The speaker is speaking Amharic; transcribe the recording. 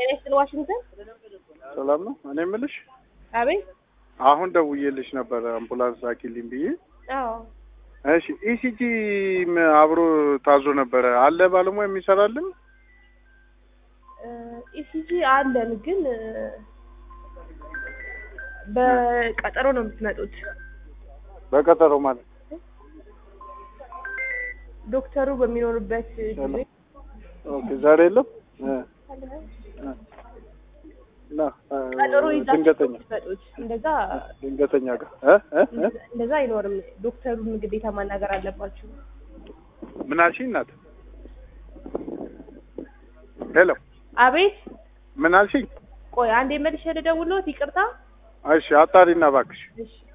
ጤና ይስጥልኝ ዋሽንግተን። ሰላም ነው። እኔ የምልሽ አቤት። አሁን ደውዬልሽ ነበረ አምቡላንስ ላኪልኝ ብዬ። አዎ እሺ ኢሲጂ አብሮ ታዞ ነበረ አለ ባለሙያ የሚሰራልን? ኢሲጂ አለን ግን እ፣ በቀጠሮ ነው የምትመጡት። በቀጠሮ ማለት ዶክተሩ በሚኖሩበት ጊዜ ኦኬ። ዛሬ የለም እ፣ እ። እና እ፣ ቀጠሮ ይዛችሁ ድንገተኛ የምትመጡት እንደዛ ድንገተኛ ጋር እ እ እ እንደዛ አይኖርም። ዶክተሩን ግዴታ ማናገር አለባችሁ። ምን አልሽኝ እናት? ሄሎ አቤት። ምን አልሽኝ? ቆይ አንዴ መልሼ ልደውልዎት። ይቅርታ። እሺ አጣሪና እባክሽ። እሺ